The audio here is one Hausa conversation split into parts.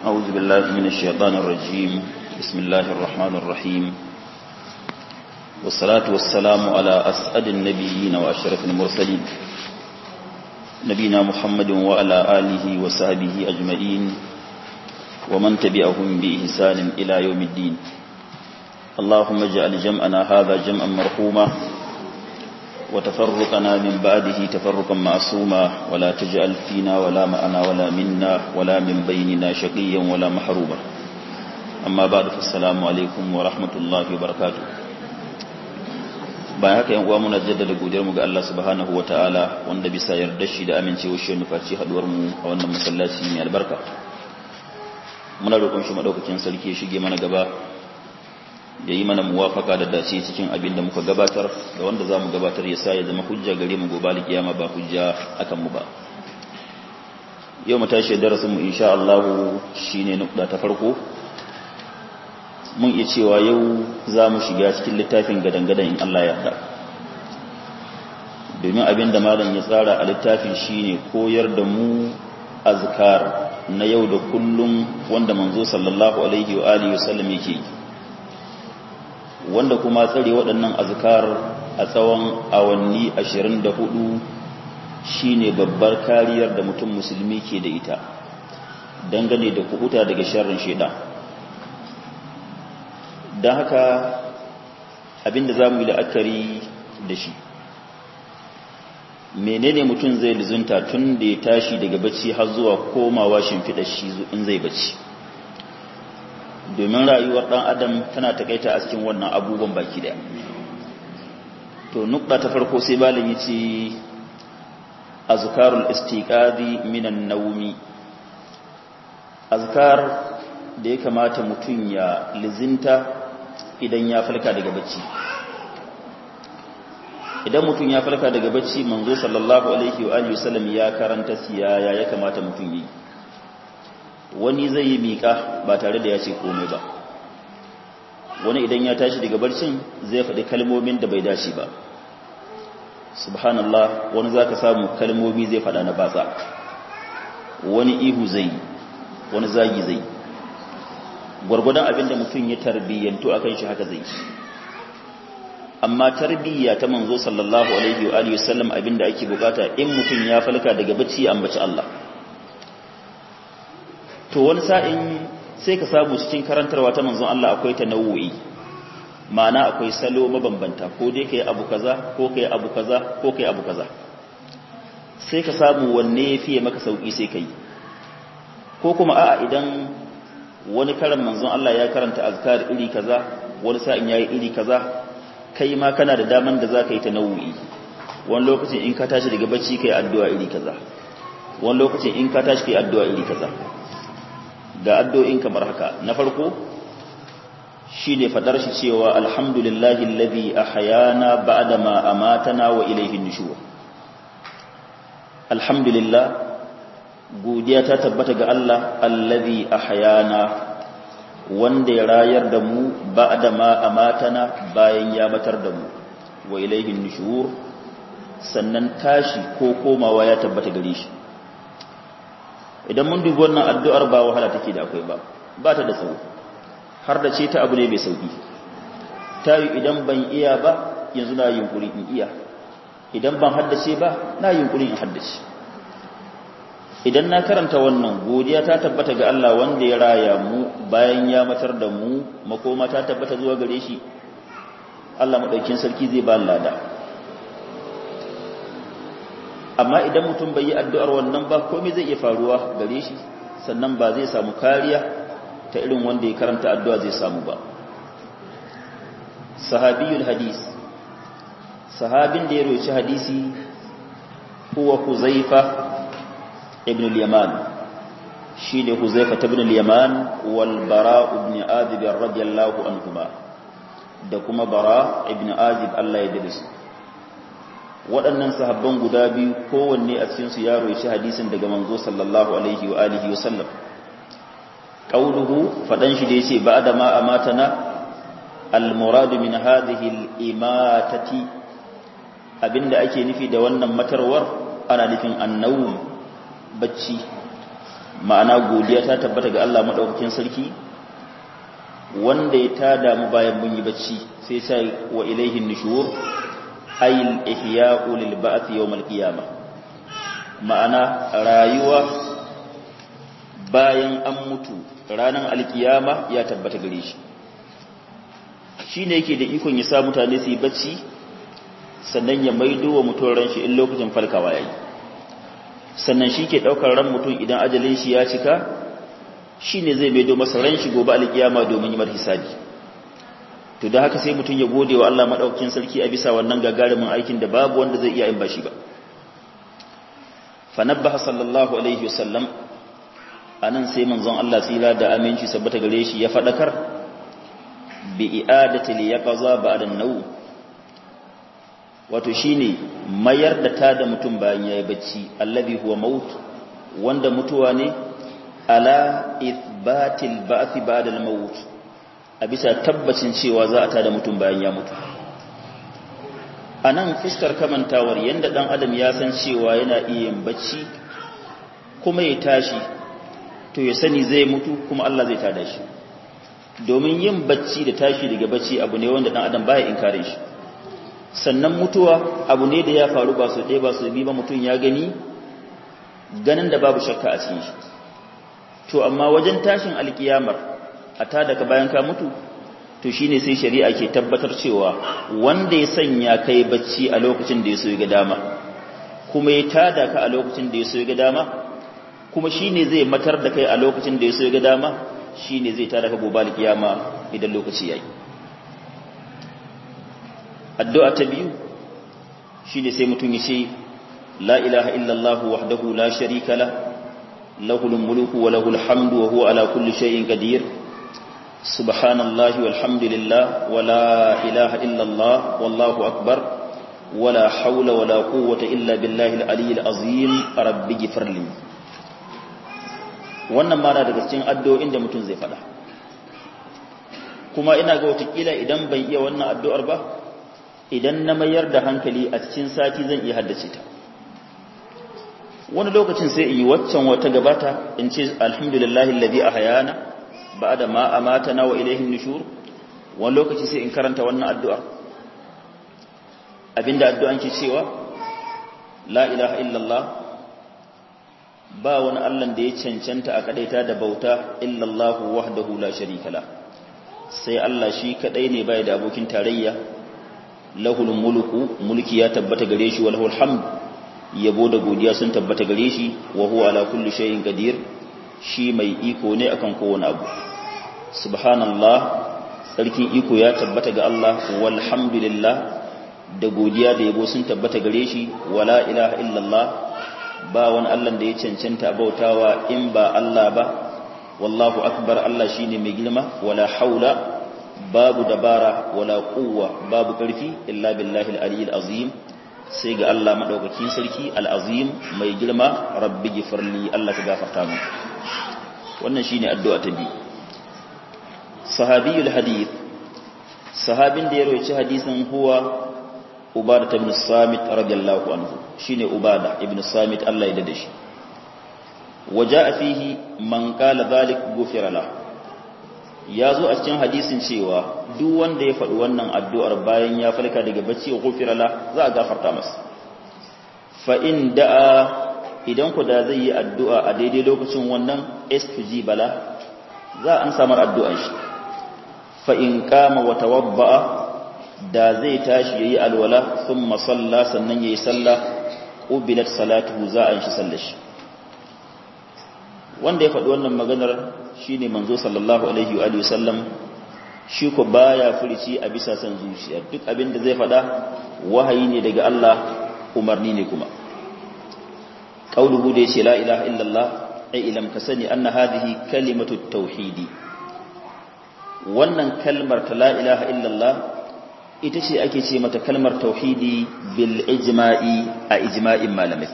أعوذ بالله من الشيطان الرجيم بسم الله الرحمن الرحيم والصلاة والسلام على أسعد النبيين وأشرف المرسلين نبينا محمد وعلى آله وصحبه أجمعين ومن تبعهم بإحسان إلى يوم الدين اللهم اجعل جمعنا هذا جمعا مرحوما وتفرقنا من بعده تفرقا معصوما ولا تجعل فينا ولا معنا ولا منا ولا من بيننا شقيا ولا محروما أما بعد فالسلام عليكم ورحمة الله وبركاته bayan haka yan uwa muna jaddada godiyar mu ga Allah subhanahu wataala wanda bisa yarda shi da amincewar shi nufaci haduwar mu a wannan masallaci mai albarka muna roƙon shi madaukakin sarki ya shige mana gaba ya yi mana muwafaka da dace cikin abin da muka gabatar da wanda za mu gabatar ya sa ya zama hujja gare mu gobe kiyama ba hujja akan mu ba yau mu tashi darasin mu insha Allah shine nukta ta farko mun iya cewa yau za mu shiga cikin littafin gadangadan in Allah ya yarda domin abin da malam ya tsara a littafin shine koyar da mu azkar na yau da kullum wanda manzo sallallahu alaihi wa alihi wasallam yake yi wanda kuma tsare waɗannan azkar a tsawon awanni 24 shine babbar kariyar da mutum musulmi ke da ita dangane da kuhuta daga sharrin shaidan don haka abinda za mu yi la'akari da shi menene mutum zai lizunta tun da ya tashi daga bacci har zuwa komawa shimfiɗar shi in zai bacci domin rayuwar ɗan adam tana takaita a cikin wannan abubuwan baki daya to nukta ta farko sai malami ce azkarul istiqadi minan naumi azkar da ya kamata mutum ya lizinta idan ya falka daga bacci idan mutum ya falka daga bacci manzo sallallahu alaihi wa alihi wasallam ya karanta siyaya ya kamata mutum yi wani zai yi miƙa ba tare da ya ce komai ba wani idan ya tashi daga barcin zai faɗi kalmomin da bai dace ba subhanallah wani za ka samu kalmomi zai faɗa na batsa wani ihu zai wani zagi zai gwargwadon abin da mutum ya tarbiyyantu a kan shi haka zai amma tarbiyya ta manzo sallallahu alaihi wa alihi wasallam abin da ake bukata in mutum ya falka daga bacci an baci Allah to wani sa'in sai ka samu cikin karantarwa ta manzon Allah akwai ta nau'i ma'ana akwai salo mabambanta ko dai kai abu kaza ko kai abu kaza ko kai abu kaza sai ka samu wanne ya fiye maka sauki sai kai ko kuma a'a idan wani karan manzon Allah ya karanta azkar iri kaza wani sa'in yayi iri kaza kai ma kana da daman da zaka yi ta nau'i wani lokacin in ka tashi daga bacci kai addu'a iri kaza wani lokacin in ka tashi kai addu'a iri kaza ga addu'o'in kamar haka na farko shi ne fadar shi cewa alhamdulillahi alladhi ahyana ba'da ma amatana wa ilayhi nushur alhamdulillah godiya ta tabbata ga Allah alladhi ahyana wanda ya rayar da mu ba'da ma amatana bayan ya matar da mu wa ilayhi nushur sannan tashi ko komawa ya tabbata gare shi idan mun dubi wannan addu'ar ba wahala take da akwai ba ba ta da tsawo har da ce ta abu ne mai sauki ta yi idan ban iya ba yanzu na yunkuri in iya idan ban haddace ba na yunkuri in haddace idan na karanta wannan godiya ta tabbata ga Allah wanda ya raya mu bayan ya matar da mu makoma ta tabbata zuwa gare shi Allah maɗaukin sarki zai ba lada amma idan mutum bai yi addu'ar wannan ba komai zai iya faruwa gare shi sannan ba zai samu kariya ta irin wanda ya karanta addu'a zai samu ba sahabiyul hadis sahabin da ya roci hadisi huwa huzaifa ibn al-yaman shi ne huzaifa ibn al-yaman wal bara ibn azib radiyallahu anhuma da kuma bara ibn azib Allah ya dade su waɗannan sahabban guda biyu kowanne a cikinsu ya roishi hadisin daga manzo sallallahu alaihi wa alihi wa sallam qauluhu fadan shi da yace ba'da ma amatana al-murad min hadhihi al-imatati abinda ake nufi da wannan matarwar ana nufin annawm bacci ma'ana godiya ta tabbata ga Allah madaukakin sarki wanda ya tada mu bayan mun yi bacci sai sai wa ilaihi nushur ayil ihya'u lil ba'th yawm al qiyamah ma'ana rayuwa bayan an mutu ranar alkiyama ya tabbata gare shi shine yake da ikon ya sa mutane su yi bacci sannan ya maido wa mutum ran shi in lokacin falkawa yayi sannan shi ke daukar ran mutum idan ajalin shi ya cika shine zai maido masa ran shi gobe alkiyama domin yi mar hisabi to da haka sai mutum ya gode wa Allah madaukakin sarki a bisa wannan gagarumin aikin da babu wanda zai iya yin bashi ba fa nabbaha sallallahu alaihi wasallam anan sai manzon Allah tsira da aminci sabbata gare shi ya fadakar bi i'adati li yaqza ba'da an-naw wato shine mayar da ta da mutum bayan yayi bacci allazi huwa maut wanda mutuwa ne ala ithbatil ba'th ba'da al-maut a bisa tabbacin cewa za a tada mutum bayan ya mutu anan fuskar kamantawar yanda dan adam ya san cewa yana iya yin bacci kuma ya tashi to ya sani zai mutu kuma Allah zai tada shi domin yin bacci da tashi daga bacci abu ne wanda dan adam baya inkarin shi sannan mutuwa abu ne da ya faru ba su ɗaya ba su bi ba mutum ya gani ganin da babu shakka a cikin shi to amma wajen tashin alkiyamar a tada ka bayan ka mutu to shine sai shari'a ke tabbatar cewa wanda ya sanya kai bacci a lokacin da ya so ya ga dama kuma ya tada ka a lokacin da ya so ya ga dama kuma shine zai matar da kai a lokacin da ya so ya ga dama shine zai tada ka gobe alkiyama idan lokaci yayi addu'a ta biyu shine sai mutum ya ce la ilaha illallah wahdahu la sharika la lahul mulku wa lahul hamdu wa huwa ala kulli shay'in qadir subhanallahi walhamdulillah wa la ilaha illallah wallahu akbar ولا حول ولا قوة إلا بالله العلي العظيم رب اغفر لي wannan ma na daga cikin addu'o'in da mutum zai fada kuma ina ga watakila idan ban iya wannan addu'ar ba idan na mayar da hankali a cikin sati zan iya haddace ta wani lokacin sai in yi waccan wata gabata in ce alhamdulillahi alladhi ahyana ba'da ma amatana wa ilayhi nushur wani lokaci sai in karanta wannan addu'ar abinda addu'an ke cewa la ilaha illallah ba wani Allah da ya cancanta a kadaita da bauta illallah wahdahu la sharika la sai Allah shi kadai ne bai da abokin tarayya lahul mulku mulki ya tabbata gare shi walahul hamd yabo da godiya sun tabbata gare shi wa huwa ala kulli shay'in qadir shi mai iko ne akan kowane abu subhanallah sarkin iko ya tabbata ga Allah walhamdulillah da godiya da yabo sun tabbata gare shi wala ilaha illallah ba wani Allah da ya cancanta bautawa in ba Allah ba wallahu akbar Allah shine mai girma wala haula babu dabara wala quwwa babu karfi illa billahi al-aliyyil azim sai ga Allah madaukakin sarki al-azim mai girma rabbi gifirli Allah ka gafarta mu wannan shine addu'a ta bi sahabiyul hadith sahabin da ya rawaita hadisin huwa ubada ibn samit radiyallahu anhu shine ubada ibn samit Allah ya dade shi waja fihi man qala zalik gufira la yazo a cikin hadisin cewa duk wanda ya faɗi wannan addu'ar bayan ya falka daga bacci gufira la za a gafarta masa fa in da'a idan ku da zai yi addu'a a daidai lokacin wannan istujiba la za an samar addu'an shi fa in qama wa tawabba'a da zai tashi yayi alwala thumma salla sannan yayi sallah ubilat salatuhu za an shi sallar shi wanda ya faɗi wannan maganar shine manzo sallallahu alaihi wa sallam shi ko baya furici a bisa san zuciya duk abin da zai faɗa wahayi ne daga Allah umarni ne kuma qauluhu da yace la ilaha illallah ai ilam ka sani anna hadhihi kalimatu tauhidi wannan kalmar ta la ilaha illallah ita ce ake ce mata kalmar tauhidi bil ijma'i a ijma'in malamai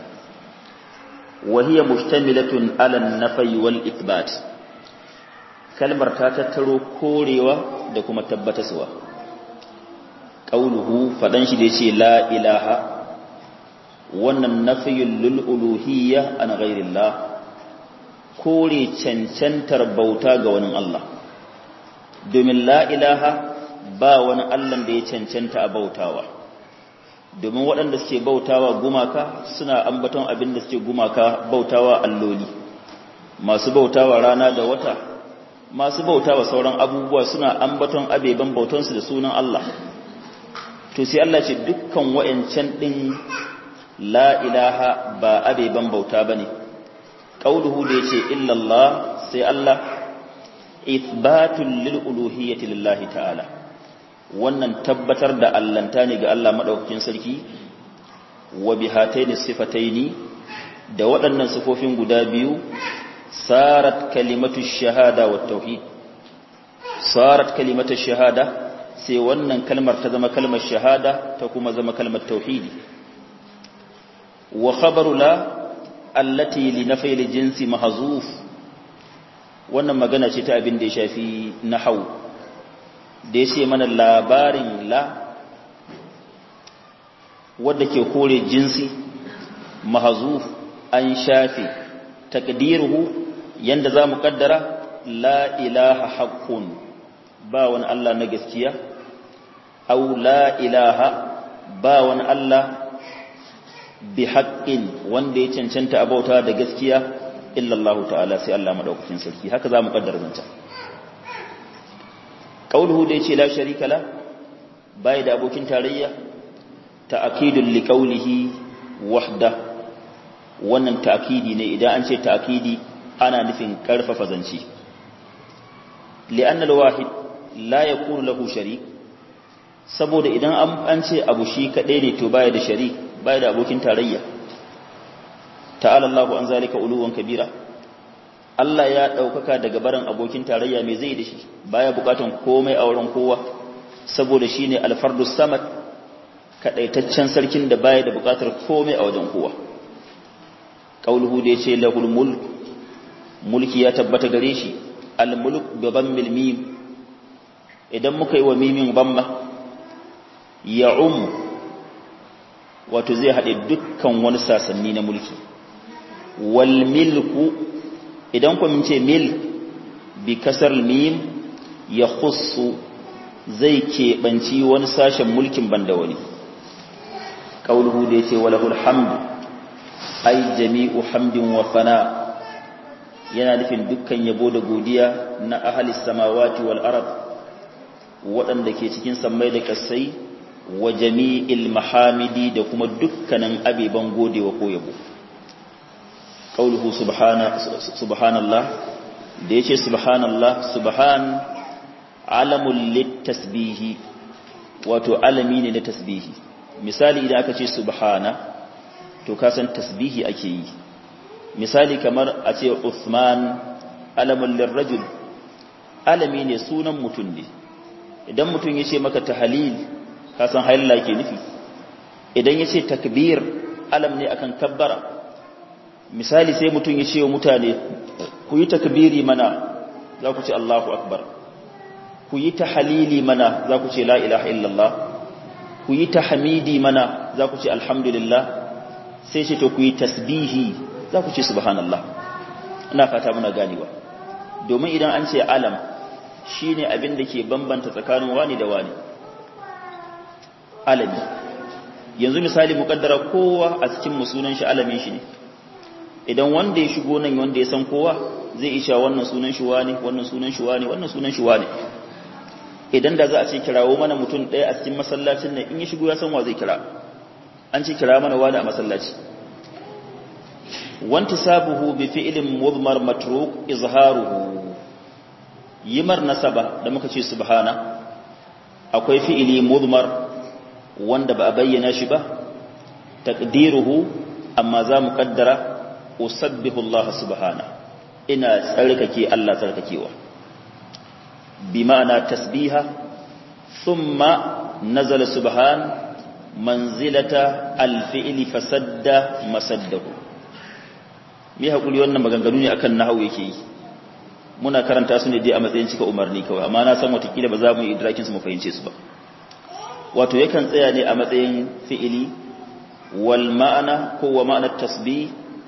wa hiya mustamilatun ala an-nafyi wal ithbat kalmar ta tattaro korewa da kuma tabbataswa qauluhu fadan shi da yace la ilaha wannan nafyul lil uluhiyya an ghairillah kore cancantar bauta ga wani Allah domin la ilaha ba wani Allah da ya cancanta a bautawa domin waɗanda suke bautawa gumaka suna ambaton abin da suke gumaka bautawa alloli masu bautawa rana da wata masu bautawa sauran abubuwa suna ambaton abeban bautansu da sunan Allah to sai Allah ce dukkan wayancan din la ilaha ba abeban bauta bane qauluhu da yace illa Allah sai Allah ithbatul lil uluhiyyati lillahi ta'ala wannan tabbatar da allanta ne ga Allah madaukakin sarki wa bihataini sifataini da waɗannan sifofin guda biyu sarat kalimatu shahada wa tauhid sarat kalimatu shahada sai wannan kalmar ta zama kalmar shahada ta kuma zama kalmar tauhidi wa khabaru la allati li nafyi jinsi mahzuf wannan magana ce ta abin da ya shafi nahwu da ya ce mana labarin la wadda ke kore jinsi mahazuf an shafe takdiruhu yanda za mu kaddara la ilaha haqqun ba wani Allah na gaskiya au la ilaha ba wani Allah bi haqqin wanda ya cancanta abauta da gaskiya illa Allah ta'ala sai Allah madaukakin sarki haka za mu kaddara zanta qauluhu da yace la sharika la bai da abokin tarayya ta'kidul liqaulihi wahda wannan ta'kidi ne idan an ce ta'kidi ana nufin karfafa zanci li'anna al-wahid la yakunu lahu sharik saboda idan an ce abu shi kadai ne to baya da sharik baya da abokin tarayya ta'ala Allahu an zalika uluwan kabira Allah ya ɗaukaka daga barin abokin tarayya mai zai da shi baya bukatan komai a wurin kowa saboda shi ne alfardu samad kaɗaitaccen sarkin da baya da bukatar komai a wajen kowa ƙauluhu da ya ce lahul mulk mulki ya tabbata gare shi almulk gaban milmim idan muka yi wa mimin bamma ya umu wato zai haɗe dukkan wani sasanni na mulki wal milku idan ku mun ce mil bi kasar mim ya khussu zai keɓanci wani sashen mulkin banda wani ƙauluhu da ya ce walahul hamdu ai jami'u hamdin wa fana yana nufin dukkan yabo da godiya na ahalis samawati wal arab waɗanda ke cikin sammai da kasai wa jami'il mahamidi da kuma dukkanin abeban godewa ko yabo qauluhu subhana subhanallah da yace subhanallah subhan alamul litasbihi wato alami ne na tasbihi misali idan aka ce subhana to ka san tasbihi ake yi misali kamar a ce Uthman alamul lirrajul alami ne sunan mutum ne idan mutum yace maka tahlil ka san halalla ke nufi idan yace takbir alam ne akan kabbara misali sai mutum ya ce wa mutane ku yi takbiri mana za ku ce Allahu akbar ku yi tahalili mana za ku ce la ilaha illallah ku yi tahmidi mana za ku ce alhamdulillah sai ce to ku yi tasbihi za ku ce subhanallah ina fata muna ganewa domin idan an ce alam shine abin da ke bambanta tsakanin wani da wani alami yanzu misali mukaddara kowa a cikin musunan shi alamin shi ne idan wanda ya shigo nan wanda ya san kowa zai isha wannan sunan shi wani wannan sunan shi wani wannan sunan shi wani idan da za a ce kirawo mana mutum ɗaya a cikin masallacin nan in ya shigo ya san wa zai kira an ce kira mana wani a masallaci wanti sabuhu bi fi'lin mudmar matruk izharuhu yimar nasaba da muka ce subhana akwai fi'ili mudmar wanda ba a bayyana shi ba taqdiruhu amma za mu kaddara usabbihu Allah subhana ina tsarkake Allah tsarkakewa bi ma'ana tasbiha thumma nazala subhan manzilata alfi'li fasadda masaddahu me hakuri wannan maganganu ne akan nahwu yake yi muna karanta su ne dai a matsayin cika umarni kawai amma na san watakila ba za mu yi idrakin su mu fahimce su ba wato yakan tsaya ne a matsayin fi'ili wal ma'ana ko wa ma'anar tasbih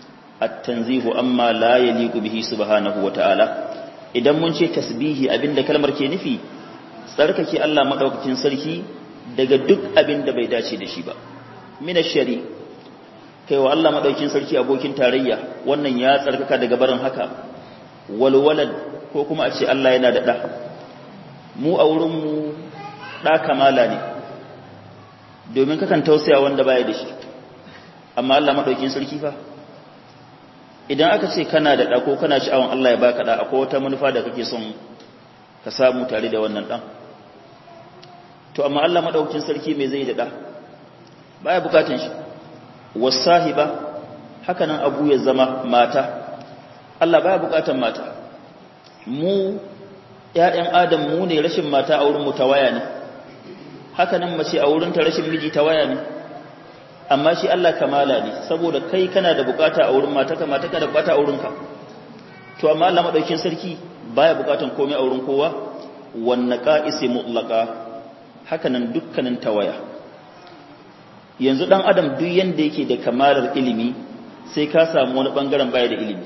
at-tanzihu amma la yaliqu bihi subhanahu wa ta'ala idan mun ce tasbihi abinda kalmar ke nufi tsarkake Allah madaukakin sarki daga duk abinda bai dace da shi ba min ash-shari kai wa Allah madaukakin sarki abokin tarayya wannan ya tsarkaka daga barin haka wal walad ko kuma a ce Allah yana da da mu a wurin mu da kamala ne domin kakan tausaya wanda baya da shi amma Allah madaukakin sarki fa idan aka ce kana da ɗa ko kana sha'awan Allah ya baka ɗa akwai wata manufa da kake son ka samu tare da wannan ɗan to amma Allah madaukakin sarki me zai da ɗa baya bukatun shi wasahiba haka nan abu ya zama mata Allah baya bukatan mata mu ƴaƴan adam mu ne rashin mata a wurin mu tawaya ne haka nan mace a wurin ta rashin miji tawaya ne amma shi Allah kamala ne saboda kai kana da bukata a wurin mata kama taka da bukata a wurinka to amma Allah madaukin sarki baya bukatan komai a wurin kowa wanna qa'isi mutlaqa hakanan dukkanin tawaya yanzu dan adam duk yanda yake da kamalar ilimi sai ka samu wani bangaren baya da ilimi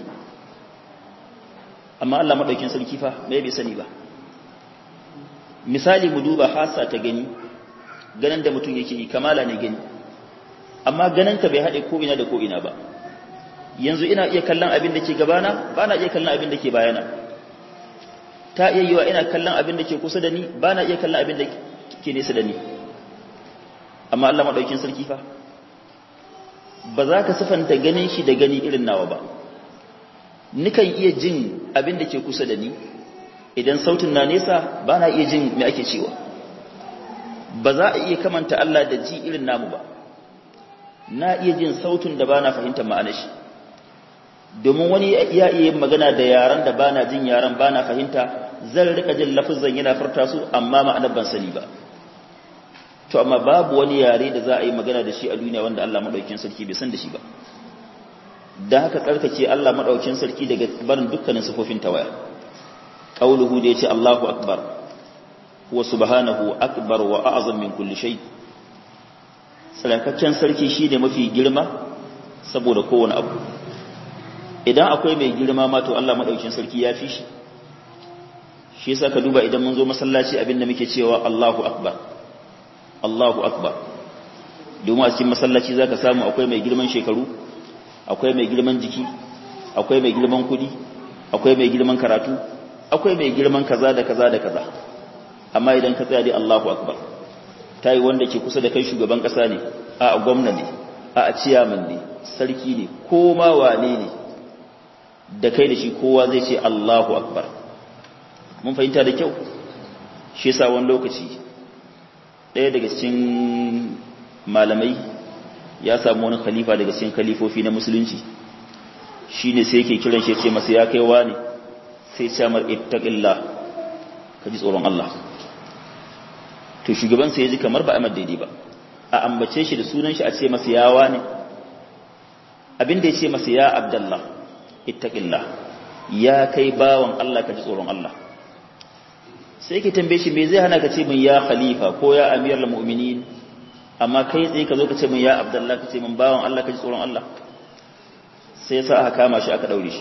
amma Allah madaukin sarki fa bai bai sani ba misali mu duba hasa ta gani ganin da mutum yake yi kamala ne gani amma ganinka bai haɗe ko'ina da ko'ina ba yanzu ina iya kallon abin da ke gabana ba na iya kallon abin da ke bayana ta iya yiwa ina kallon abin da ke kusa da ni ba na iya kallon abin da ke nesa da ni amma Allah maɗaukin sarki fa ba za ka sifanta ganin shi da gani irin nawa ba nikan iya jin abin da ke kusa da ni idan sautin na nesa ba na iya jin me ake cewa ba za a iya kamanta Allah da ji irin namu ba na iya jin sautin da ba na fahimtar ma'anar shi domin wani ya iya yin magana da yaran da ba na jin yaran ba na fahimta zan rika jin lafizan yana furta su amma ma'anar ban sani ba to amma babu wani yare da za a yi magana da shi a duniya wanda Allah madaukakin sarki bai san da shi ba dan haka tsarkake Allah madaukakin sarki daga barin dukkanin sifofin tawaya qauluhu da yace Allahu akbar wa subhanahu akbar wa a'zam min kulli shay' tsarakakken sarki shi ne mafi girma saboda kowane abu idan akwai mai girma ma to Allah maɗaukin sarki ya fi shi shi yasa ka duba idan mun zo masallaci abinda muke cewa Allahu akbar Allahu akbar domin a cikin masallaci zaka samu akwai mai girman shekaru akwai mai girman jiki akwai mai girman kudi akwai mai girman karatu akwai mai girman kaza da kaza da kaza amma idan ka tsaya dai Allahu akbar ta yi wanda ke kusa da kai shugaban ƙasa ne a gwamna ne a ciyaman ne sarki ne ko ma wane ne da kai da shi kowa zai ce Allahu akbar mun fahimta da kyau shi yasa wani lokaci ɗaya daga cikin malamai ya samu wani khalifa daga cikin khalifofi na musulunci shine sai yake kiran shi ya ce masa ya kai wani sai ce mar ittaqillah ka ji tsoron Allah to shugabansa ya ji kamar ba a daidai ba a ambace shi da sunan shi a ce masa yawa ne abin da ya ce masa ya abdallah ittaqillah ya kai bawan Allah ka ji tsoron Allah sai ke tambaye shi me zai hana ka ce min ya khalifa ko ya amiral mu'minin amma kai tsaye ka zo ka ce min ya abdallah ka ce min bawan Allah ka ji tsoron Allah sai sa aka kama shi aka daure shi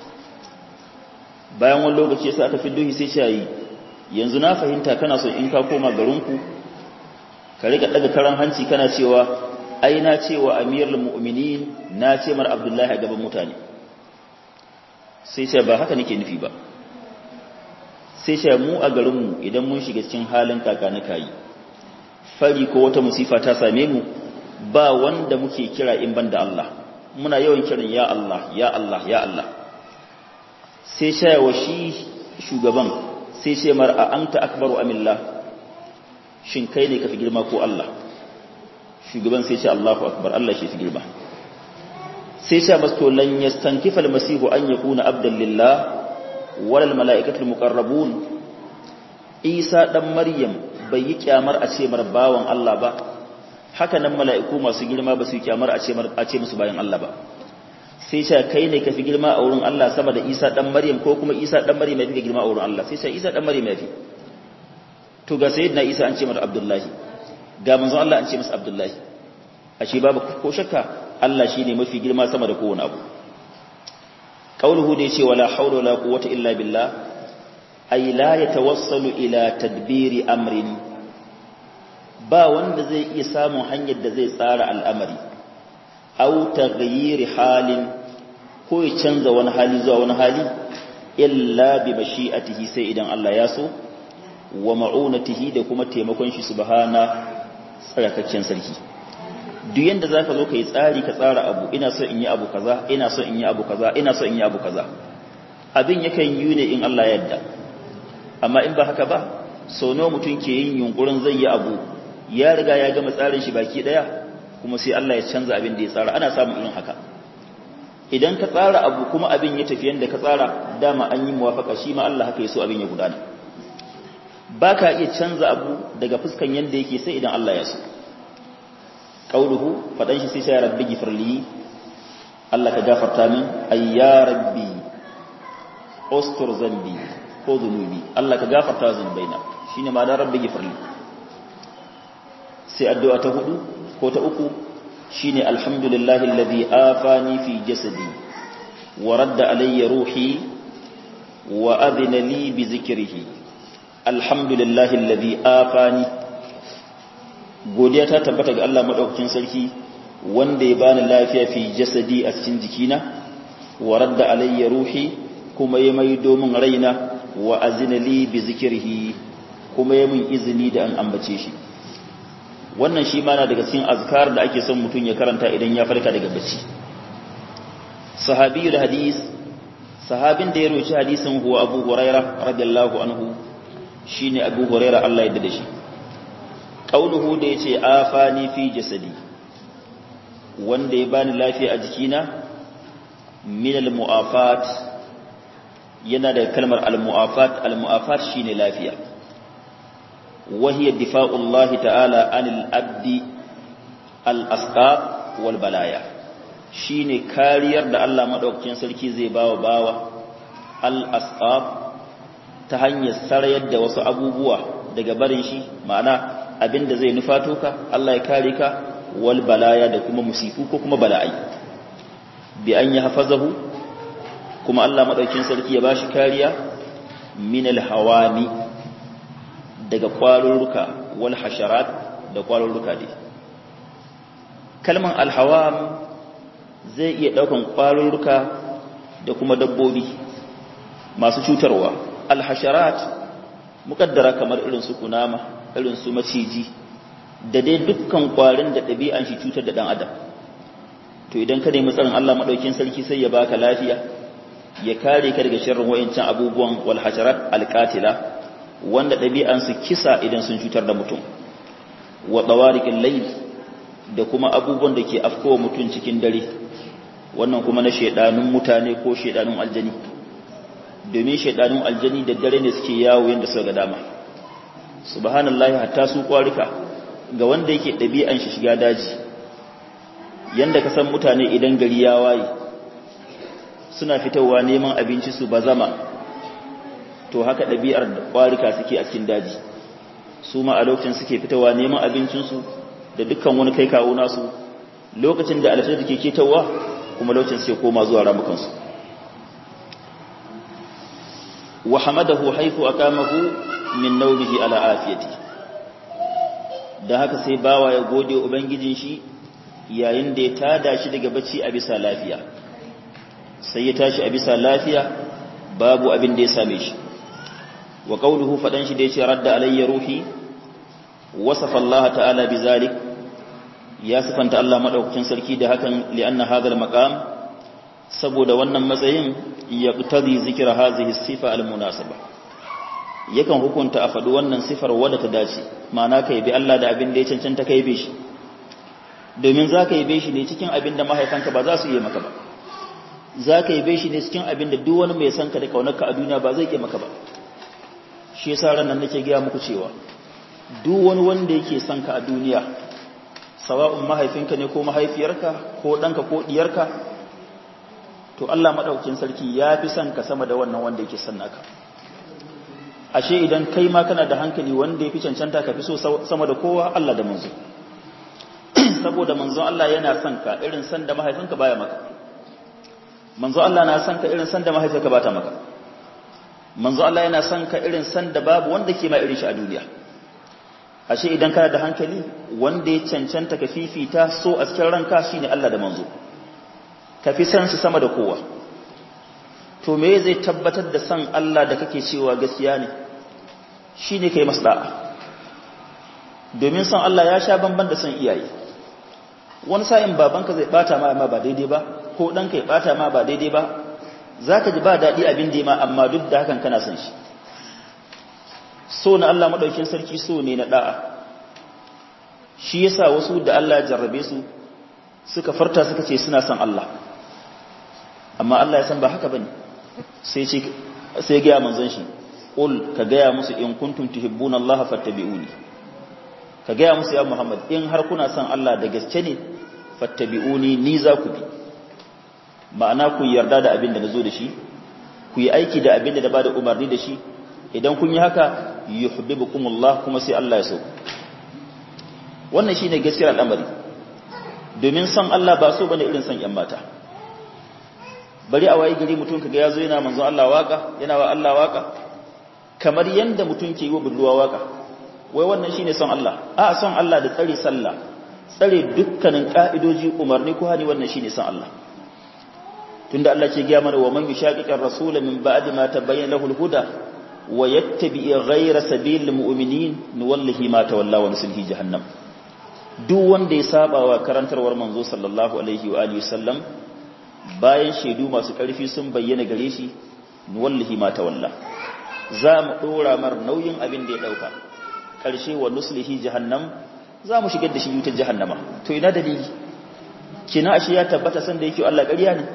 bayan wani lokaci sai aka fiddo shi sai ce yi yanzu na fahimta kana so in ka koma garinku ka riga daga karan hanci kana cewa ai na cewa amirul mu'minin na ce mar abdullahi a gaban mutane sai ce ba haka nake nufi ba sai ce mu a garinmu idan mun shiga cikin halin kaka na kayi fari ko wata musifa ta same mu ba wanda muke kira in banda Allah muna yawan kiran ya Allah ya Allah ya Allah sai ce wa shi shugaban sai ce mar a anta akbaru amillah shin kai ne ka fi girma ko Allah shugaban sai ce Allahu akbar Allah shi fi girma sai ce masu to lan yastankifa almasihu an yakuna abdan lillah wal malaikatul muqarrabun Isa dan Maryam bai yi kyamar a ce mar bawan Allah ba haka nan mala'iku masu girma ba su yi kyamar a ce mar a ce musu bayan Allah ba sai ce kai ne ka fi girma a wurin Allah sama da Isa dan Maryam ko kuma Isa dan Maryam ya fi girma a wurin Allah sai ce Isa dan Maryam ya fi to ga sayyidina Isa an ce masa Abdullahi ga manzon Allah an ce masa Abdullahi ashe babu ko shakka Allah shine mafi girma sama da kowane abu qauluhu da yace wala hawla wala quwwata illa billah ay la yatawassalu ila tadbiri amrin ba wanda zai iya samun hanyar da zai tsara al'amari aw taghyiri halin ko ya canza wani hali zuwa wani hali illa bi mashi'atihi sai idan Allah ya so wa ma'unatihi da kuma taimakon shi subhana tsarakakken sarki duk yanda zaka zo kai tsari ka tsara abu ina so in yi abu kaza ina so in yi abu kaza ina so in yi abu kaza abin yakan yi ne in Allah ya yarda amma in ba haka ba so nawa mutum ke yin yunkurin zai yi abu ya riga ya gama tsarin shi baki daya kuma sai Allah ya canza abin da ya tsara ana samun irin haka idan ka tsara abu kuma abin ya tafi yanda ka tsara dama an yi muwafaka shi ma Allah haka ya so abin ya gudana ba ka iya canza abu daga fuskan yanda yake sai idan Allah ya so qauluhu fadan shi sai sai rabbi gifirli Allah ka gafarta min ay ya rabbi ustur zambi ko zunubi Allah ka gafarta zunubaina shine ma da rabbi gifirli sai addu'a ta hudu ko ta uku shine alhamdulillahi alladhi afani fi jasadi wa radda alayya ruhi wa adhina li bi zikrihi alhamdulillahi alladhi afani godiya ta tabbata ga Allah madaukakin sarki wanda ya bani lafiya fi jasadi a cikin jikina wa radda alayya ruhi kuma ya mai domin raina wa azina li bi zikrihi kuma ya min izini da an ambace shi wannan shi ma na daga cikin azkar da ake son mutum ya karanta idan ya farka daga bacci sahabiyul hadis sahabin da ya roci hadisin huwa abu huraira radiyallahu anhu shine abu huraira Allah ya da shi qauluhu da yace afani fi jasadi wanda ya bani lafiya a jikina min al muafat yana da kalmar al muafat al muafat shine lafiya وهي دفاع الله تعالى عن الأبد الأسقاب والبلايا shine kariyar da Allah madaukakin sarki zai bawa bawa al-asqab ta hanyar sarayar da wasu abubuwa daga barin shi ma'ana abinda zai nufato ka Allah ya kare ka wal balaya da kuma musifu ko kuma bala'i bi an yahfazahu kuma Allah madaukakin sarki ya bashi kariya min al-hawani daga kwarurruka wal hasharat da kwarurruka dai kalman alhawam zai iya daukan kwarurruka da kuma dabbobi masu cutarwa alhasharat mukaddara kamar irin su kunama irin su maciji da dai dukkan kwarin da ɗabi'an shi cutar da ɗan adam to idan ka nemi tsarin Allah madaukin sarki sai ya baka lafiya ya kare ka daga sharrin wayancan abubuwan wal hasharat alqatila wanda ɗabi'ansu kisa idan sun cutar da mutum wa tsawarikin layl da kuma abubuwan da ke afkowa mutum cikin dare wannan kuma na shaidanun mutane ko shaidanun aljani domin shaidanun aljani da dare ne suke yawo yadda suka ga dama subhanallahi hatta su kwarika ga wanda yake ɗabi'an shi shiga daji yanda ka san mutane idan gari ya waye suna fitowa neman abinci su bazama to haka ɗabi'ar da ƙwarika suke a cikin daji su ma a lokacin suke fitowa neman abincinsu da dukkan wani kai kawo nasu lokacin da alashar da ke ketawa kuma lokacin suke koma zuwa ramukansu wa hamadahu haifu akamahu min naumihi ala afiyati da haka sai bawa ya gode ubangijin shi yayin da ya tada shi daga bacci a bisa lafiya sai ya tashi a bisa lafiya babu abin da ya same shi wa qawluhu fadan shi da yace radda alayya ruhi wasafa Allah ta'ala bizalik ya sifanta Allah madaukakin sarki da hakan li'anna hadha al-maqam saboda wannan matsayin yaqtadi zikra hadhihi sifa al-munasaba yakan hukunta a faɗi wannan sifar wadda ta dace ma'ana ka yabi Allah da abin da ya cancanta ka yabe shi domin za ka yabe shi ne cikin abin da mahaifanka ba za su yi maka ba za ka yabe shi ne cikin abin da duk wani mai son ka da kaunarka a duniya ba zai ke maka ba shi yasa ran nan nake gaya muku cewa duk wani wanda yake son ka a duniya sawa'un mahaifinka ne ko mahaifiyarka ko ɗanka ko ɗiyarka to Allah maɗaukin sarki ya fi son ka sama da wannan wanda yake son naka ashe idan kai ma kana da hankali wanda ya fi cancanta ka fi so sama da kowa Allah da manzo saboda manzon Allah yana son ka irin son da mahaifinka baya maka manzo Allah na san ka irin san da mahaifiyarka ba ta maka manzo Allah yana san ka irin san da babu wanda ke ma irin shi a duniya ashe idan kana da hankali wanda ya cancanta ka fifita so a cikin ranka shine Allah da manzo ka fi san su sama da kowa to me zai tabbatar da san Allah da kake cewa gaskiya ne shine kai masa da'a domin san Allah ya sha bamban da san iyaye wani sa'in babanka zai bata ma amma ba daidai ba ko ɗanka ya bata ma ba daidai ba zaka ji ba daɗi abin da ma amma duk da hakan kana san shi so na Allah madaukin sarki so ne na da'a shi yasa wasu da Allah ya jarrabe su suka farta suka ce suna son Allah amma Allah ya san ba haka bane sai ce sai ga manzon shi qul ka ga musu in kuntum tuhibbuna Allah fattabi'uni ka ga musu ya Muhammad in har kuna son Allah da gaske ne fattabi'uni ni za ku bi ma'ana ku yarda da abin da nazo da shi ku yi aiki da abin da ba da umarni da shi idan kun yi haka yuhibbukumullah kuma sai Allah ya so wannan shine gaskiyar al'amari domin son Allah ba so bane irin son ƴan mata bari a waye gari mutum kaga yazo yana manzon Allah waka yana wa Allah waka kamar yanda mutum ke yi wa budurwa waka wai wannan shine son Allah a son Allah da tsare sallah tsare dukkanin ka'idoji umarni ko hani wannan shine son Allah tunda Allah ke ga mana wa man yushaqiqir rasul min ba'di ma tabayyana lahu al-huda wa yattabi ghayra sabilil mu'minin nuwallihi ma tawalla wa nuslihi jahannam duk wanda ya saba wa karantarwar manzo sallallahu alaihi wa alihi sallam bayan shaidu masu ƙarfi sun bayyana gare shi nuwallihi ma tawalla za mu dora mar nauyin abin da ya dauka ƙarshe wa nuslihi jahannam za mu shigar da shi wutar jahannama to ina dalili kina ashe ya tabbata san da yake Allah ƙarya ne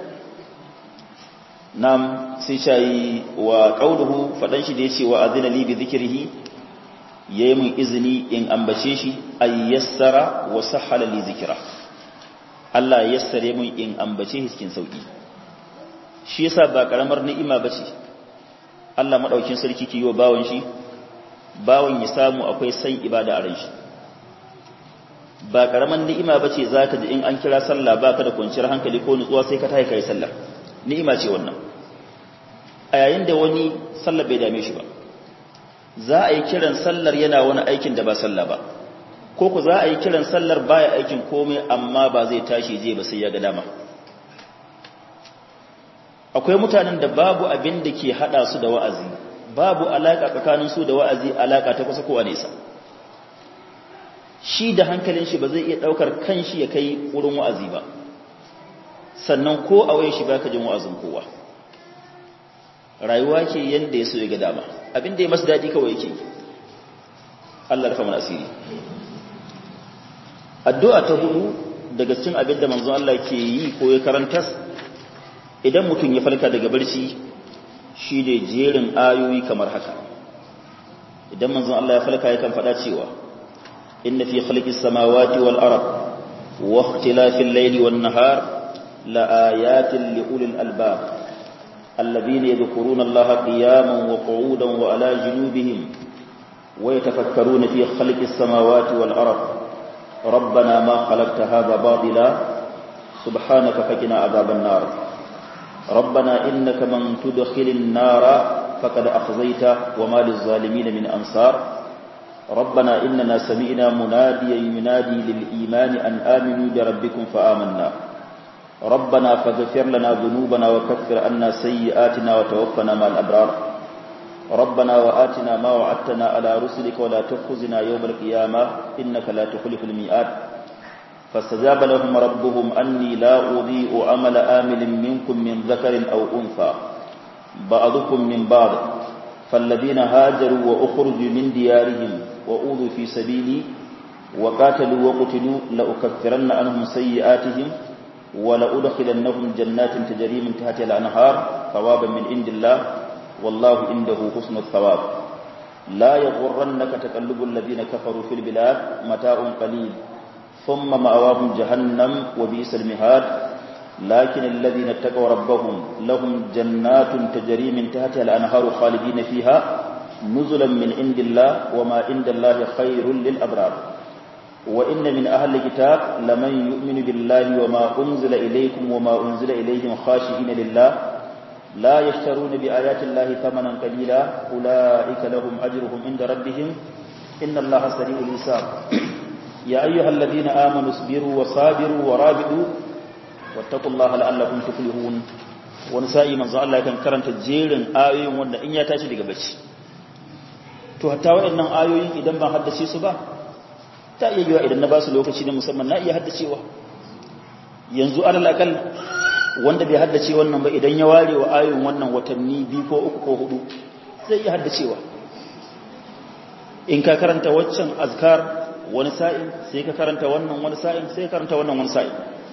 nam sai shayi wa qauluhu fadan shi da yace wa azina li bi dhikrihi yayi mun izini in ambace shi ay yassara wa sahhala li zikra Allah ya yassare mun in ambace shi cikin sauki shi yasa ba karamar ni'ima bace Allah madaukin sarki ke yi wa bawon shi bawon ya samu akwai san ibada a ran shi ba karamar ni'ima bace zaka ji in an kira sallah baka da kwanciyar hankali ko nutsuwa sai ka tayi kai sallah ni'ima ce wannan a yayin da wani sallah bai dame shi ba za a yi kiran sallar yana wani aikin da ba sallah ba ko ku za a yi kiran sallar baya aikin komai amma ba zai tashi je ba sai ya ga dama akwai mutanen da babu abin da ke hada su da wa'azi babu alaka tsakanin su da wa'azi alaka ta kusa ko a nesa shi da hankalin shi ba zai iya daukar kanshi ya kai wurin wa'azi ba sannan ko a waye shi baka jin wa'azin kowa rayuwa ke yanda ya so ya ga dama abin da ya masu daɗi kawai yake Allah rufa mana asiri addu'a ta hudu daga cikin abin da manzon Allah ke yi ko ya karanta idan mutum ya farka daga barci shi da jerin ayoyi kamar haka idan manzon Allah ya farka yakan faɗa cewa inna fi khalqis samawati wal ard wa ikhtilafil layli wan nahar la ayatin li ulil albab الذين يذكرون الله قياما وقعودا وعلى جنوبهم ويتفكرون في خلق السماوات والأرض ربنا ما خلقت هذا باطلا سبحانك فقنا عذاب النار ربنا إنك من تدخل النار فقد أخزيته وما للظالمين من أنصار ربنا إننا سمعنا مناديا ينادي للإيمان أن آمنوا بربكم فآمنا ربنا فاغفر لنا ذنوبنا وكفر عنا سيئاتنا وتوفنا مع الأبرار ربنا وآتنا ما وعدتنا على رسلك ولا تخزنا يوم القيامة إنك لا تخلف الميعاد فاستجاب لهم ربهم أني لا أضيء عمل آمل منكم من ذكر أو أنثى بعضكم من بعض فالذين هاجروا وأخرجوا من ديارهم وأوذوا في سبيلي وقاتلوا وقتلوا لأكفرن عنهم سيئاتهم ولأدخلنهم جنات تجري من تحتها الأنهار ثوابا من عند الله والله عنده حسن الثواب لا يغرنك تقلب الذين كفروا في البلاد متاع قليل ثم مأواهم جهنم وبئس المهاد لكن الذين اتقوا ربهم لهم جنات تجري من تحتها الأنهار خالدين فيها نزلا من عند الله وما عند الله خير للأبرار wa inna min ahli kitab laman yu'minu billahi wa ma unzila ilaykum wa ma unzila ilayhim khashi'ina lillah la yashtaruna bi ayati llahi thamanan qalila ulaika lahum ajruhum inda rabbihim inna allaha sari'ul hisab ya ayyuhalladhina amanu isbiru wa sabiru wa rabidu wattaqullaha la'allakum tuflihun wani sa'i manzo Allah kan karanta jerin ayoyin wanda in ya tashi daga bacci to hatta waɗannan ayoyin idan ban haddace su ba ta iya yiwa idan na ba su lokaci na musamman na iya haddacewa yanzu alal akal wanda bai haddace wannan ba idan ya ware wa ayoyin wannan watanni biyu ko uku ko hudu zai iya haddacewa in ka karanta waccan azkar wani sa'in sai ka karanta wannan wani sa'in sai ka karanta wannan wani sa'in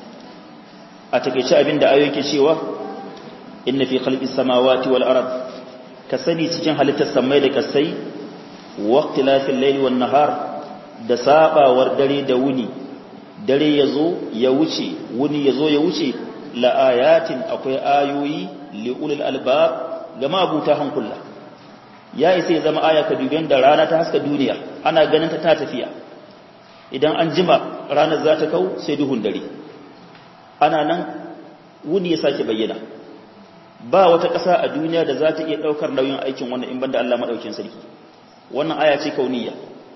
a takeice abin da ayoyi ke cewa inna fi khalqis samawati wal ard ka sani cikin halittar samai da kasai waqtilafil layli wan nahar da sabawar dare da wuni dare yazo ya wuce wuni yazo ya wuce la ayatin akwai ayoyi li ulil albab ga mabuta hankula ya isa ya zama aya ka duben da rana ta haska duniya ana ganin ta ta tafiya idan an jima ranar za ta kau sai duhun dare ana nan wuni ya sake bayyana ba wata ƙasa a duniya da za ta iya ɗaukar nauyin aikin wannan in banda Allah maɗaukin sarki wannan aya ce kauniya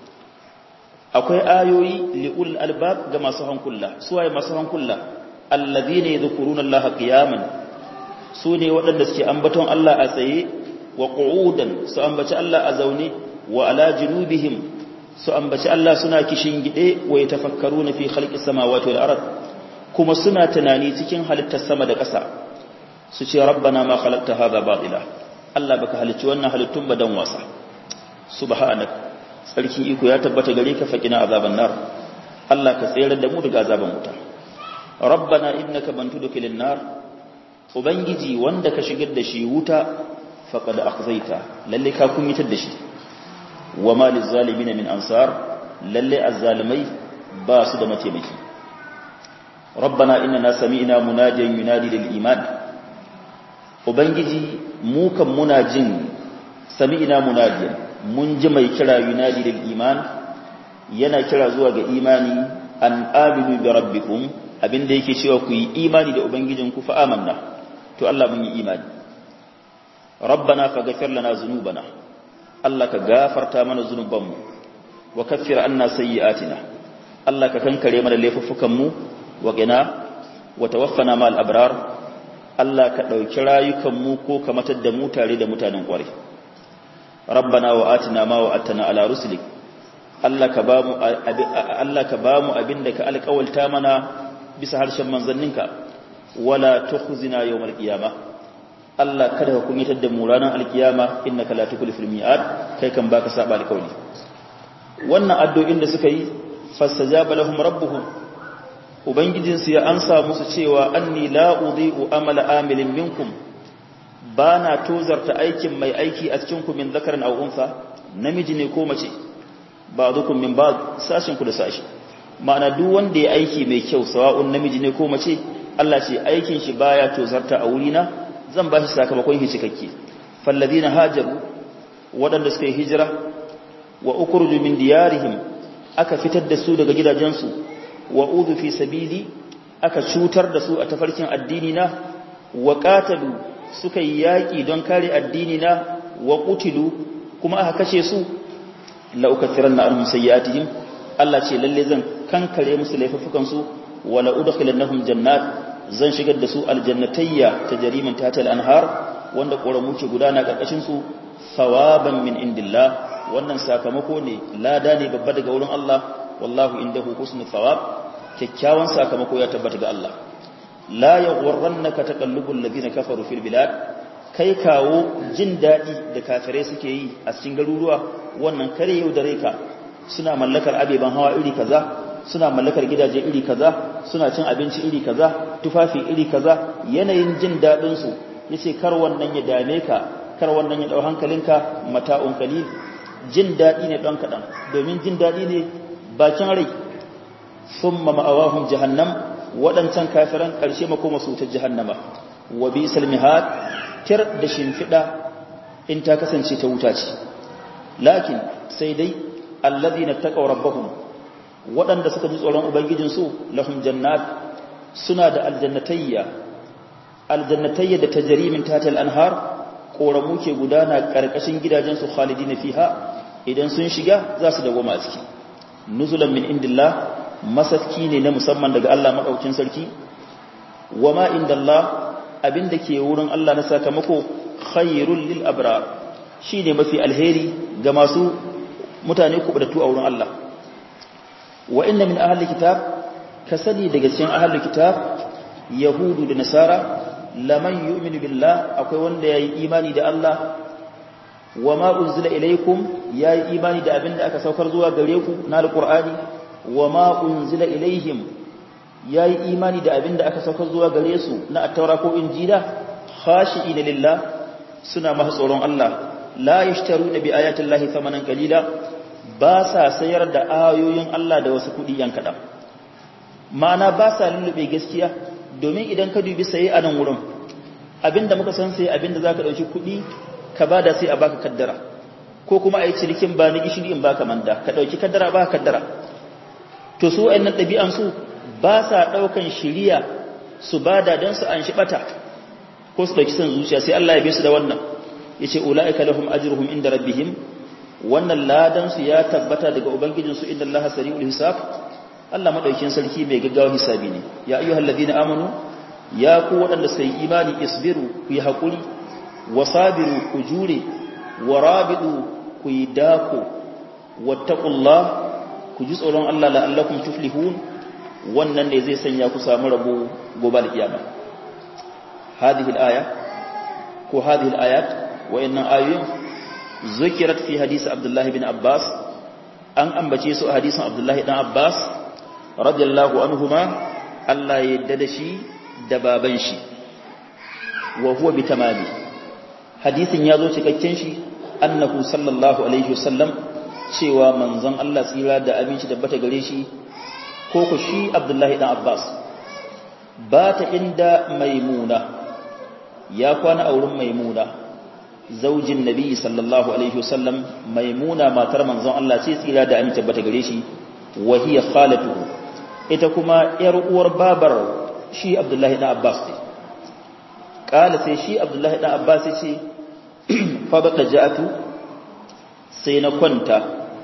akwai ayoyi li'ul albab ga masu hankula suwaye masu hankula allazina yadhkuruna Allah qiyaman su ne waɗanda suke ambaton Allah a tsaye wa qu'udan su ambaci Allah a zaune wa ala junubihim su ambaci Allah suna kishin gide wa yatafakkaruna fi khalqis samawati wal ard kuma suna tunani cikin halittar sama da ƙasa su ce rabbana ma khalaqta hadha batila Allah baka halicci wannan halittun ba dan wasa subhanak sarki iko ya tabbata gare ka fakina azaban nar Allah ka tsere da mu daga azaban wuta rabbana innaka man tudkhilin nar ubangiji wanda ka shigar da shi wuta faqad akhzaita lalle ka kunyitar da shi wa ma lizalimin min ansar lalle azzalimai ba su da mataimaki rabbana innana sami'na munadiyan yunadi lil iman ubangiji mu kan muna jin sami'na munadiyan mun ji mai kira yunadi lil iman yana kira zuwa ga imani an aminu bi rabbikum abinda yake cewa ku yi imani da ubangijinku fa amanna to Allah mun yi imani rabbana faghfir lana dhunubana Allah ka gafarta mana zunubanmu wa kaffir anna sayyi'atina Allah ka kankare mana laifuffukan mu wa qina wa tawaffana ma'al abrar Allah ka dauki rayukan mu ko ka matar da mu tare da mutanen kware rabbana wa atina ma wa atana ala rusulik Allah ka bamu Allah ka bamu abinda ka alƙawalta mana bisa harshen manzanninka wala tukhzina yawmal qiyamah Allah kada ka kunyatar da mu ranar alkiyama innaka la tukhliful mi'ad kai kan baka saba alkawli wannan addu'o'in da suka yi fastajaba lahum rabbuhum ubangijin su ya ansa musu cewa anni la udhi'u amala amilin minkum bana tozarta aikin mai aiki a cikin ku min zakarin aw unsa namiji ne ko mace ba'dukum min ba'd sashin ku da sashi ma'ana duk wanda ya aiki mai kyau sawa'un namiji ne ko mace Allah ce aikin shi baya tozarta a wurina zan ba shi sakamakon shi cikakke falladina hajaru waɗanda suka yi hijira wa ukhruju min diyarihim aka fitar da su daga gidajensu wa udhu fi sabili aka cutar da su a tafarkin addini na wa qatalu suka yi yaki don kare addini na wa qutilu kuma aka kashe su la ukathiranna anhum sayyi'atihim Allah ce lalle zan kankare musu laifukan su wa la udkhilannahum jannat zan shigar da su aljannatayya ta jarimin tatal anhar wanda ƙoramu ke gudana ƙarƙashin su sawaban min indillah wannan sakamako ne lada ne babba daga wurin Allah wallahu indahu husnul thawab kyakkyawan sakamako ya tabbata ga Allah la yaghurrannaka taqallubul ladina kafaru fil bilad kai kawo jin dadi da kafirai suke yi a cikin garuruwa wannan kare yau da ka suna mallakar abeban hawa iri kaza suna mallakar gidaje iri kaza suna cin abinci iri kaza tufafi iri kaza yanayin jin dadin su yace kar wannan ya dame ka kar wannan ya dau hankalinka mata'un qalil jin dadi ne don kadan domin jin dadi ne bakin rai thumma ma'awahum jahannam wadancan kafiran karshe makoma su ta jahannama wa bisal mihad tir da shimfida in ta kasance ta wuta ce lakin sai dai alladhina taqaw rabbahum waɗanda suka ji tsoron ubangijinsu lahum jannat suna da aljannatayya aljannatayya da tajri min tahtil anhar koramu ke gudana karkashin gidajensu khalidina fiha idan sun shiga za su dawoma a ciki nuzulan min indillah masaski ne na musamman daga Allah madaukin sarki wama indallah abinda ke wurin Allah na sakamako khairul lil abrar shine mafi alheri ga masu mutane kubutattu a wurin Allah wa inna min ahli kitab kasadi daga cikin ahli kitab yahudu da nasara laman yu'minu billah akwai wanda yayi imani da Allah wa ma unzila ilaykum yayi imani da abinda aka saukar zuwa gare ku na alqur'ani wa ma unzila ilaihim yayi imani da abinda aka saukar zuwa gare su na at-taura ko injila khashi'ina lillah suna masu tsoron Allah la yashtaruna bi ayati llahi thamanan qalila ba sa sayar da ayoyin Allah da wasu kudi yan kadan ma'ana ba sa lullube gaskiya domin idan ka dubi saye a nan wurin abinda muka san sai abinda zaka dauki kudi ka bada sai a baka kaddara ko kuma ayi cirikin ba ni gishiri in baka manda ka dauki kaddara ba kaddara to su wayannan dabi'an su ba sa daukan shiriya su bada dan su an shibata ko su dauki san zuciya sai Allah ya bi su da wannan yace ulaika lahum ajruhum inda rabbihim wannan ladan su ya tabbata daga ubangijin su inna Allah sari'ul hisab Allah madaukin sarki mai gaggawa hisabi ne ya ayyuhal ladina amanu ya ku waɗanda sai imani isbiru ku yi hakuri wasabiru ku jure warabidu ku yi dako wattaqullah ku ji tsoron Allah la'allakum tuflihun wannan ne zai sanya ku samu rabo gobe da kiyama hadhihi al-aya ko hadhihi al-ayat wa inna ayoyin zikirat fi hadisi Abdullah bin Abbas an ambace su a hadisin Abdullah dan Abbas radiyallahu anhuma Allah ya yadda da shi da baban shi wa huwa bi tamami hadisin ya zo cikakken shi annahu sallallahu alaihi wasallam cewa manzon Allah tsira da aminci da bata gare shi ko ku shi Abdullahi dan Abbas ba ta inda maimuna ya kwana a wurin maimuna zaujin nabi sallallahu alaihi wasallam maimuna matar manzon Allah ce tsira da aminci bata gare shi wa hiya khalatuhu ita kuma yar uwar babar shi Abdullahi dan Abbas ce kala sai shi Abdullahi dan Abbas ce fa bada ja'atu sai na kwanta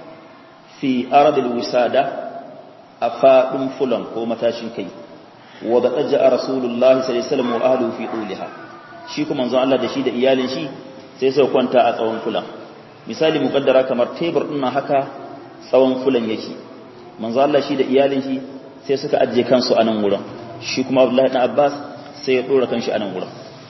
fi aradil wisada a faɗin fulan ko matashin kai wa da ɗaja a rasulullahi sallallahu wa ahlu fi ɗuliha shi kuma manzon Allah da shi da iyalin shi sai sai kwanta a tsawon fulan misali muƙaddara kamar tebur ɗin haka tsawon fulan yake manzon Allah shi da iyalin shi sai suka ajiye kansu a nan wurin shi kuma Abdullahi ɗan Abbas sai ya ɗora kanshi a nan wurin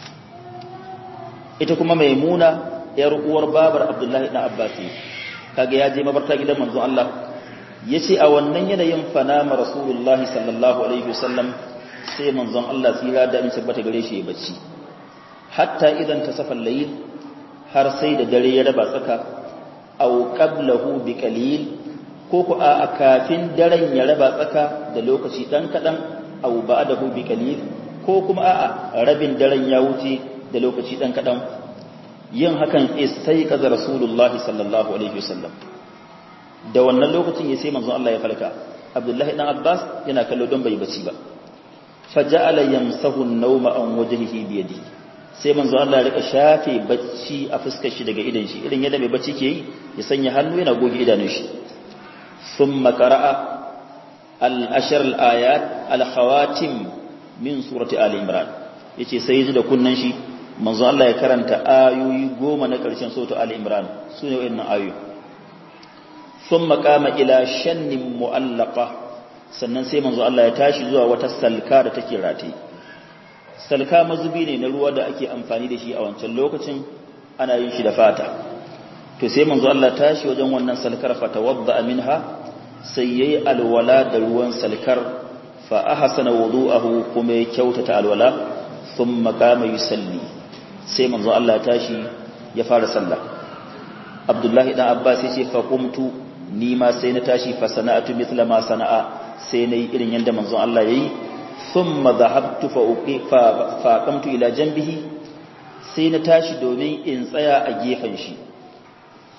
ita kuma maimuna yar uwar babar Abdullahi ɗan Abbas kaga ya je mabarta gidan manzon Allah yace a wannan yanayin fanama rasulullah sallallahu alaihi wasallam sai manzon Allah tsira da in tabbata gare shi ya bacci hatta idan tasafa layl har sai da dare ya raba tsaka aw qablahu bi qalil ko ku a kafin daren ya raba tsaka da lokaci dan kadan aw ba'dahu bi qalil ko kuma a rabin daren ya wuce da lokaci dan kadan yin hakan istaiqaza rasulullahi sallallahu alaihi wasallam da wannan lokacin ya sai manzon Allah ya falka Abdullahi dan Abbas yana kallo don bai bacci ba faja'ala yamsahu an-nawma an wajhihi bi yadihi sai manzon Allah ya rika shafe bacci a fuskar shi daga idan shi idan yadda mai bacci ke yi ya sanya hannu yana goge idanun shi thumma qara'a al-ashr al-ayat al-khawatim min surati ali imran yace sai ji da kunnan shi manzon Allah ya karanta ayoyi goma na ƙarshen sautu Ali Imran su ne wa'annan ayoyi sun makama ila shannin mu'allaka sannan sai manzon Allah ya tashi zuwa wata salka da take rataye salka mazubi ne na ruwa da ake amfani da shi a wancan lokacin ana yin shi da fata to sai manzon Allah tashi wajen wannan salkar fatawadda minha sai yayi alwala da ruwan salkar fa ahsana wudu'ahu kuma ya kyautata alwala thumma qama yusalli sai manzo Allah tashi ya fara sallah Abdullahi dan Abbas yace fa qumtu ni ma sai na tashi fa sana'atu mithla ma sana'a sai nayi irin yanda manzo Allah yayi thumma dhahabtu fa uqifa fa qamtu ila janbihi sai na tashi domin in tsaya a gefen shi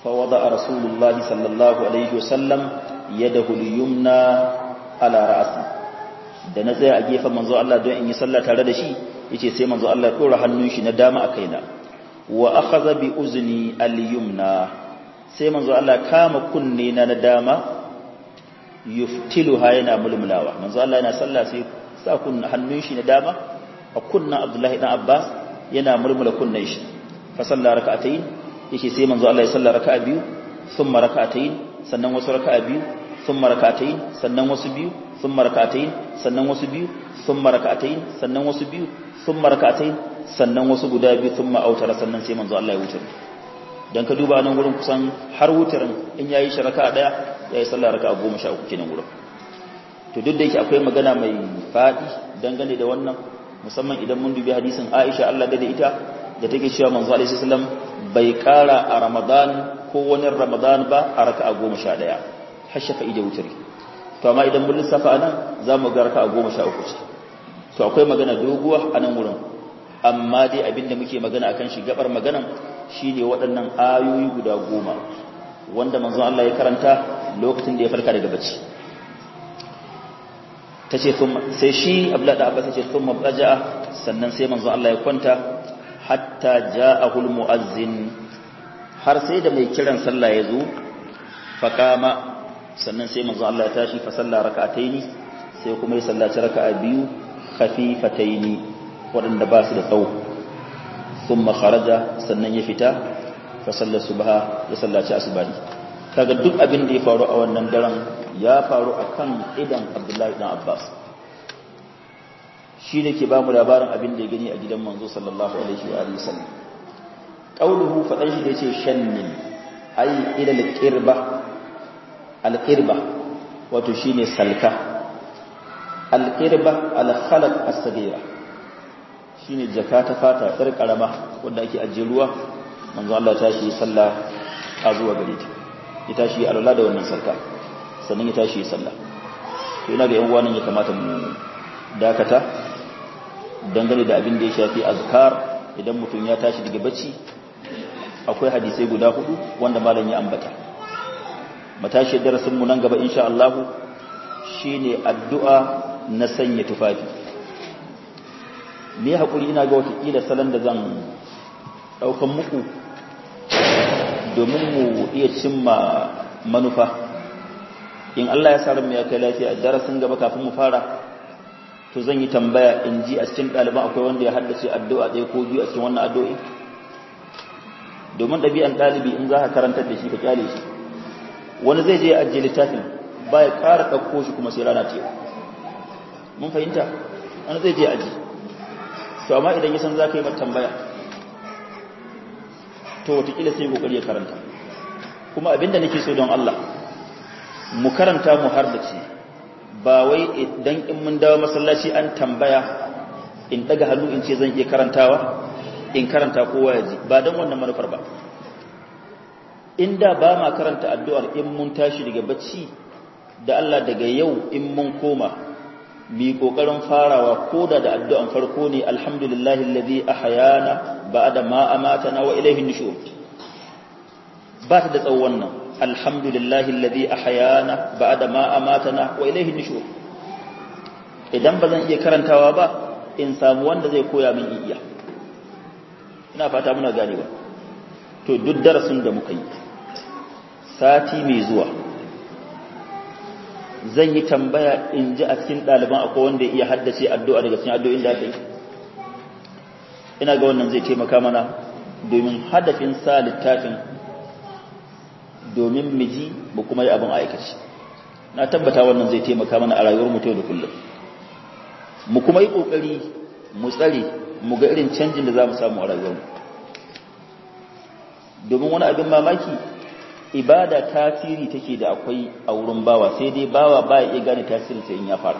fa wada rasulullahi sallallahu alaihi wasallam yadahu al-yumna ala ra'si da na tsaya a gefen manzo Allah don in yi sallah tare da shi yace sai manzo Allah ya dora hannun shi na dama a kaina wa akhadha bi uzni al-yumna sai manzo Allah kama kunne na na dama yuftiluha yana mulmulawa manzo Allah yana sallah sai sa kun hannun shi na dama a kunnan Abdullahi dan Abbas yana mulmula kunnen shi fa salla rak'atayn yake sai manzo Allah ya salla raka'a biyu thumma rak'atayn sannan wasu raka'a biyu thumma rak'atayn sannan wasu biyu thumma rak'atayn sannan wasu biyu thumma rak'atayn sannan wasu biyu thumma rak'atayn sannan wasu guda biyu thumma autara sannan sai manzo Allah ya wuce dan ka duba nan gurin kusan har wutarin in yayi shi raka'a daya yayi sallah raka'a 13 kenan gurin to duk da yake akwai magana mai fadi dangane da wannan musamman idan mun dubi hadisin Aisha Allah da ita da take cewa manzo alaihi wasallam bai kara a Ramadan ko wani Ramadan ba a raka'a 11 har shafa'i da wutri to amma idan mun lissafa anan zamu ga raka'a 13 ce to akwai magana doguwa a nan wurin amma dai abinda muke magana akan shi gabar maganan shine waɗannan ayoyi guda goma wanda manzo Allah ya karanta lokacin da ya farka daga bacci tace sai shi Abdullah da Abbas yace thumma baja'a sannan sai manzo Allah ya kwanta hatta ja'ahu almu'azzin har sai da mai kiran sallah ya zo faqama sannan sai manzo Allah ya tashi fa salla rak'ataini sai kuma ya sallaci raka'a biyu khafifataini waɗanda ba su da tsawo thumma kharaja sannan ya fita fa salla subha ya sallaci asbani kaga duk abin da ya faru a wannan daren ya faru akan idan Abdullahi dan Abbas shi ne ke ba mu labarin abin da ya gani a gidan manzo sallallahu alaihi wa alihi sallam qauluhu fadan shi da yace shannin ai ila alqirba alqirba wato shine salka alqirba alkhalaq as-sagira shine jaka ta fata tsar karama wanda ake ajiye ruwa manzo Allah ya tashi sallah a zuwa gare ta ya tashi alwala da wannan salka sannan ya tashi sallah to ina ga yan uwa ya kamata mu dakata dangane da abin da ya shafi azkar idan mutum ya tashi daga bacci akwai hadisai guda hudu wanda malam ya ambata matashi darasin mu nan gaba insha Allah shine addu'a na sanya tufafi me hakuri ina ga wata kila salon da zan daukan muku domin mu iya cimma manufa in Allah ya sa mu ya kai lafiya darasin gaba kafin mu fara to zan yi tambaya in ji a cikin ɗaliban akwai wanda ya haddace addu'a ɗaya ko biyu a cikin wannan addu'o'i domin ɗabi'an ɗalibi in za ka karantar da shi ka kyale shi wani zai je ajiye littafin ba ya ƙara ɗauko shi kuma sai rana ce mun fahimta wani zai je aji to amma idan ya san za ka yi mata tambaya to watakila sai kokari ya karanta kuma abinda nake so don Allah mu karanta mu har da ce ba wai idan in mun dawo masallaci an tambaya in daga hannu in ce zan iya karantawa in karanta kowa ya ji ba don wannan manufar ba inda ba ma karanta addu'ar in mun tashi daga bacci da Allah daga yau in mun koma mi kokarin farawa koda da addu'an farko ne alhamdulillahi alladhi ahyana ba'da ma amatana wa ilayhi nushur ba ta da tsawon wannan alhamdulillahi alladhi ahyana ba'da ma amatana wa ilayhi nushur idan bazan iya karantawa ba in samu wanda zai koya min iya ina fata muna ganewa to duk darasin da muka yi sati mai zuwa zan yi tambaya in ji a cikin ɗaliban akwai wanda iya haddace addu'a daga cikin addu'o'in da aka yi ina ga wannan zai taimaka mana domin hadafin sa littafin domin miji mu kuma yi abin aikaci na tabbata wannan zai taimaka mana a rayuwar mu da kullum mu kuma yi kokari mu tsare mu ga irin canjin da za mu samu a rayuwar mu domin wani abin mamaki ibada tasiri take da akwai a wurin bawa sai dai bawa ba ya iya gane tasirin sai in ya fara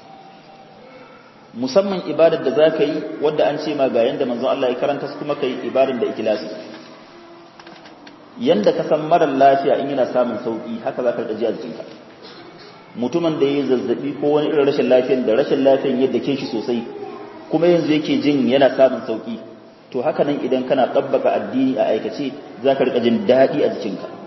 musamman ibadar da za ka yi wadda an ce ma ga yanda manzon Allah ya karanta su kuma ka yi ibadar da ikilasi yanda ka san marar lafiya in yana samun sauki haka za ka rika ji a jikinka mutumin da ya yi zazzabi ko wani irin rashin lafiyan da rashin lafiyan yadda ke shi sosai kuma yanzu yake jin yana samun sauki to haka nan idan kana tabbaka addini a aikace za ka rika jin daɗi a jikinka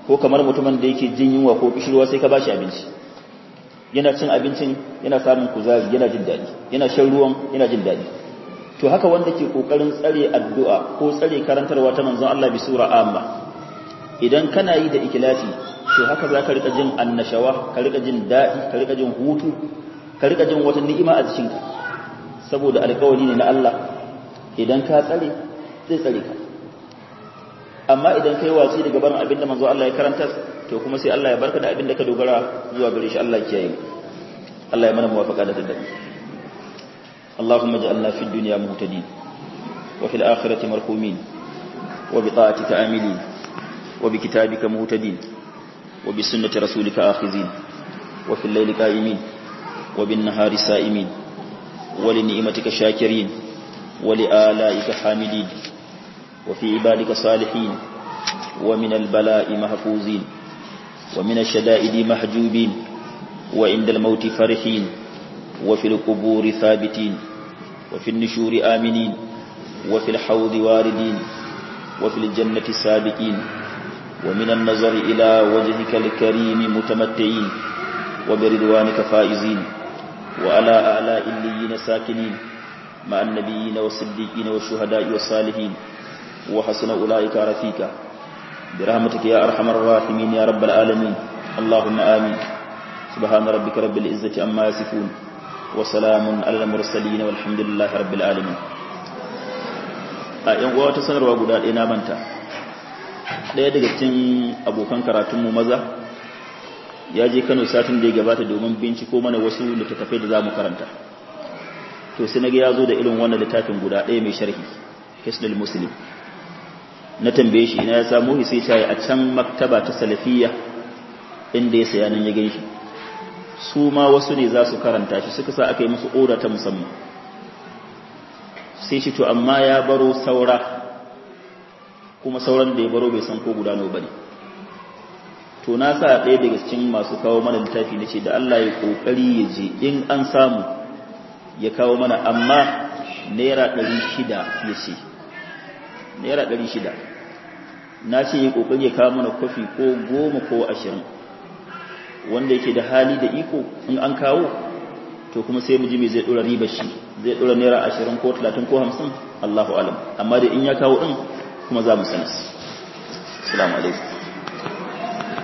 ko kamar mutumin da yake jin yunwa ko kishirwa sai ka bashi abinci yana cin abincin yana samun kuzari yana jin daɗi yana shan ruwan yana jin daɗi to haka wanda ke kokarin tsare addu'a ko tsare karantarwa ta manzon Allah bi sura amma idan kana yi da ikilasi to haka za ka rika jin annashawa ka rika jin daɗi ka rika jin hutu ka rika jin wata ni'ima a jikinka saboda alƙawari ne na Allah idan ka tsare zai tsare ka amma idan kai watsi daga barin abin da manzo Allah ya karanta to kuma sai Allah ya barka da abin da ka dogara zuwa gare shi Allah ya kiyaye Allah ya mana muwafaqa da daddare اللهم اجعلنا في الدنيا مهتدين وفي الآخرة مرحومين وبطاعتك آملين وبكتابك مهتدين وبسنة رسولك آخذين وفي الليل قائمين وبالنهار سائمين ولنعمتك شاكرين ولآلائك حامدين وفي عبادك صالحين ومن البلاء محفوظين ومن الشدائد محجوبين وعند الموت فرحين وفي القبور ثابتين وفي النشور آمنين وفي الحوض واردين وفي الجنة سابقين ومن النظر إلى وجهك الكريم متمتعين وبرضوانك فائزين وعلى أعلاء الليين ساكنين مع النبيين والصديقين والشهداء والصالحين وحسن أولئك رفيقا برحمتك يا أرحم الراحمين يا رب العالمين اللهم آمين سبحان ربك رب العزة عما يصفون وسلام على المرسلين والحمد لله رب العالمين a yan uwa ta sanarwa guda ɗaya na manta ɗaya daga cikin abokan karatunmu maza ya je Kano satin da ya gabata domin binciko mana wasu littattafai da za mu karanta to sai naga ya zo da irin wannan littafin guda ɗaya mai sharhi hisnul muslim na tambaye shi ina ya samu shi sai ta a can maktaba ta salafiyya inda ya saya nan ya gan shi su ma wasu ne za su karanta shi suka sa aka yi musu oda ta musamman sai shi to amma ya baro saura kuma sauran da ya baro bai san ko guda nawa bane to na sa ɗaya daga cikin masu kawo mana littafi nace da Allah ya kokari ya je in an samu ya kawo mana amma naira 600 ya ce naira 600 na ce ya kokari ya kawo mana kofi ko goma ko ashirin wanda yake da hali da iko in an kawo to kuma sai mu ji me zai dora riba shi zai dora naira 20 ko 30 ko 50 Allahu alam amma da in ya kawo din kuma za mu sanar assalamu alaikum